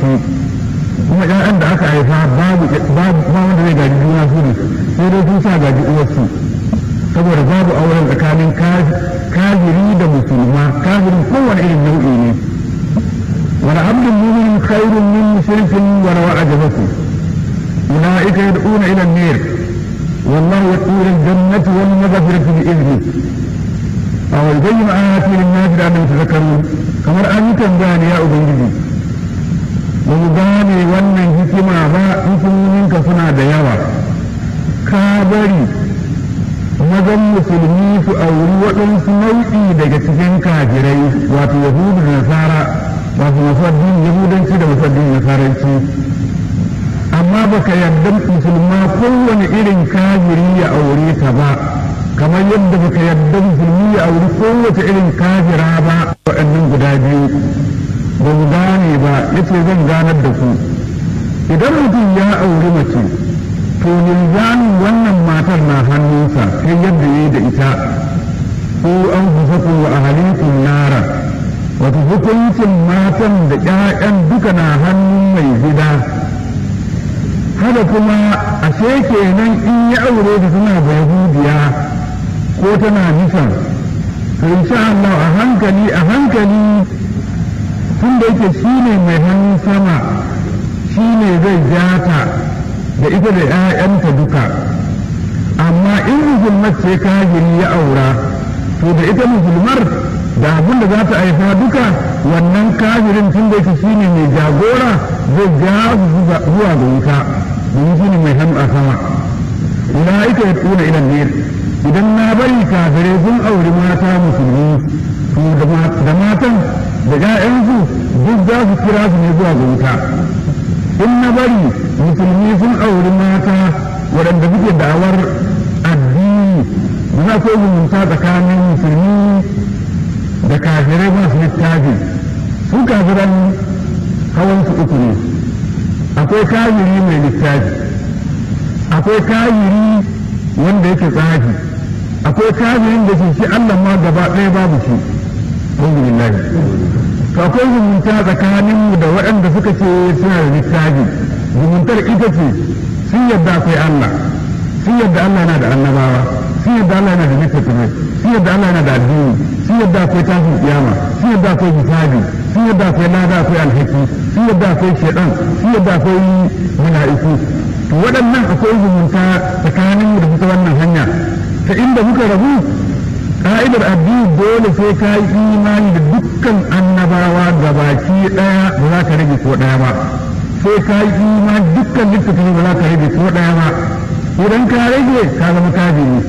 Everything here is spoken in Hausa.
su kuma ƴaƴan da aka haifa babu babu ba wanda zai gaji juna su ne sai dai sun sa gaji uwarsu saboda babu auren tsakanin kafiri da musulma kafirin kowane irin nau'i ne wani abdin mumin khairun min mushrikin wa rawa ajabaku ulaika yad'una ila an-nar wallahu yad'u ila al-jannati wal maghfirati bi idni aw yubayyin ayati lin-nas la'annahum yatadhakkarun kamar an yi tambaya ne ya ubangiji ba mu gane wannan hikima ba hikimominka suna da yawa ka bari mazan musulmi su auri waɗansu nau'i daga cikin kafirai wato yahudu da nasara wato masaddin yahudanci da masaddin nasaranci amma baka yarda musulma kowane irin kafiri ya aure ta ba kamar yadda baka yarda musulmi ya auri kowace irin kafira ba waɗannan guda biyu ba mu gane ba yace zan ganar da ku idan mutum ya auri mace to linzamin wannan matar na hannunsa sai yadda ya yi da ita ko an fusaku wa ahalikun nara wato hukuncin matan da ƴaƴan duka na hannun mai gida haka kuma ashe kenan in ya aure da suna da yahudiya ko tana nisan to insha Allah a hankali a hankali tun da yake shine mai hannun sama shine zai jata da ita da ‘ya'yanta duka amma in musulmar ce kafiri ya aura to da ita musulmar da abin da za ta haifa duka wannan kafirin tun da yake shine mai jagora zai ja zuwa ga wuta domin shine mai hannu a sama ulaika ya tuna ilan ne idan na bari kafirai sun auri mata musulmi to da matan da ‘ya'yansu duk za su kira su ne zuwa ga wuta in na bari musulmi sun auri mata waɗanda suke da'awar addini ba za ko zumunta tsakanin musulmi da kafirai masu littafi su kafiran hawan su uku ne akwai kafiri mai littafi akwai kafiri wanda yake tsafi akwai kafirin da ke shi Allah ma gaba ɗaya babu shi alhamdulillah to akwai zumunta tsakanin mu da waɗanda suka ce suna da littafi zumuntar ita ce sun yadda akwai Allah sun yadda Allah yana da annabawa sun yadda Allah yana da littattafai sun yadda Allah yana da addini sun yadda akwai tashin kiyama sun yadda akwai hisabi sun yadda akwai lada akwai alhaki sun yadda akwai shaidan sun yadda akwai mala'iku to waɗannan akwai zumunta tsakanin mu da fita wannan hanya ta inda muka rabu ka'idar addini dole sai ka yi imani da dukkan annabawa gabaki ɗaya ba za ka rage ko ɗaya ba sai ka yi imani dukkan littattafai ba za ka rage ko ɗaya ba idan ka rage ka zama kafiri